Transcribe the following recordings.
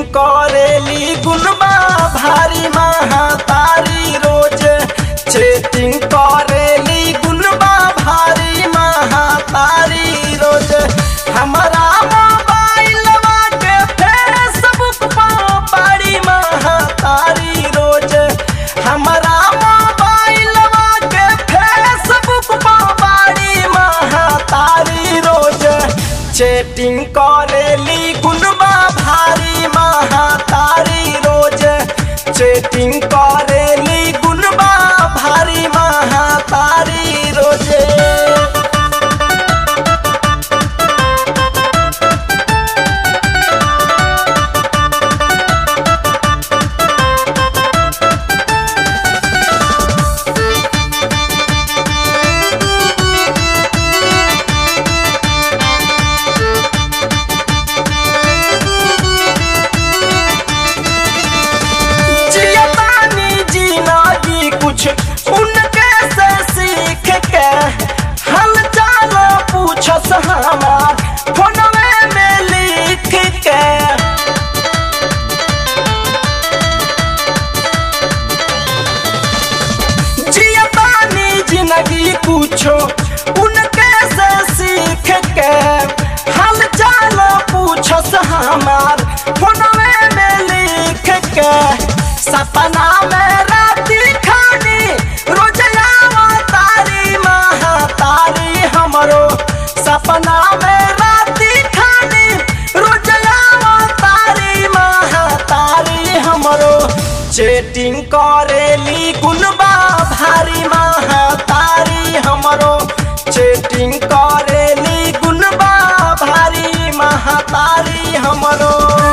करेली गुनबा भारी महातारी रोज चेटिंग करेली गुनबा भारी महातारी रोज हमारा मोबाइलवा के फेसबुक पर बड़ी महातारी रोज हमारा मोबाइलवा के फेसबुक पर बड़ी महातारी रोज चेटिंग करेली गुनबा भारी महातारी रोज चेटिंग करेली गुनबा भारी महातारी रोजे जियतानी जिंदगी कुछ उनके से सीख के हल चाल पूछस हमार फोनवे में लिख के जियतानी जिंदगी कुछो उनके से सीख के हल चाल पूछस हमार फोनवे में लिख के सपना में राती खानी रोजयावा तारी महातारी हमरो सपना में राती खानी रोजयावा तारी महातारी हमरो चेटिंग करेली गुनबा भारी महातारी हमरो चेटिंग करेली गुनबा भारी महातारी हमरो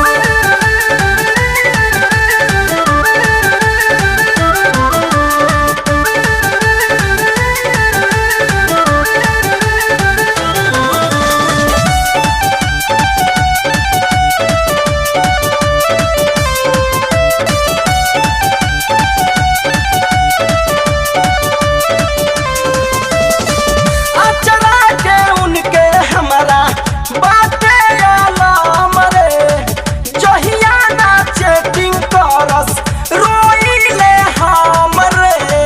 अचरा के उनके हमारा बाते आलम रे जहिया ना चेटिंग करस रोइले हम रे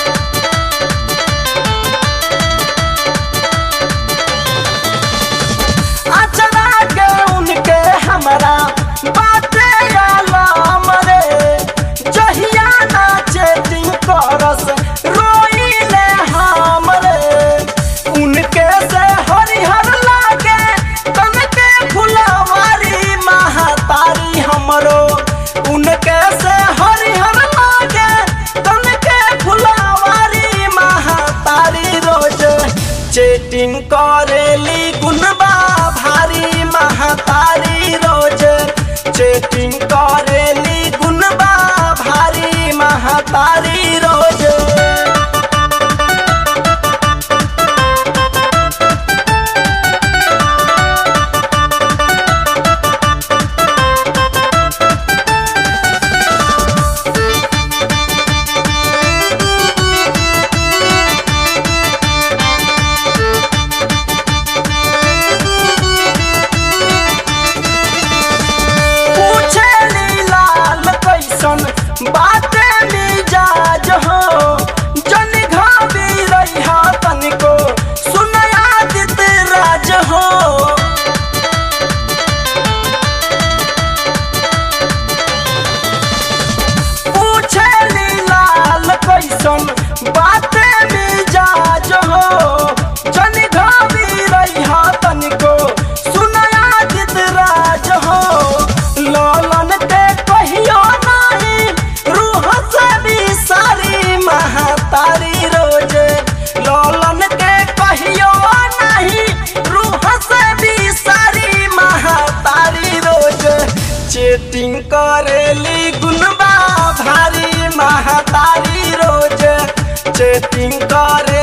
अचरा के उनके हमारा बाते आलम रे जहिया ना चेटिंग करस रोइले हम रे उनके से हरिहर लागे तन के फुलवारी महातारी हमरो उनके से हरिहर लागे तन के फुलवारी महातारी रोज चेटिंग करेली गुनबा भारी महातारी रोज चेटिंग करेली गुनबा भारी महातारी रोज पूछेली लाल कैसन बाते मिजाज हो जन घाबी रही तनिको सुनया दित राज हो पूछेली लाल कैसन बाते मिजाज हो जन घाबी रही तनिको सुनया दित राज हो लालन के कहियो नहीं रूह से भी सारी महातारी रोज लालन के कहियो नहीं रूह से भी सारी महातारी रोज चेटिंग करेली गुनबा भारी महातारी रोज चेटिंग करे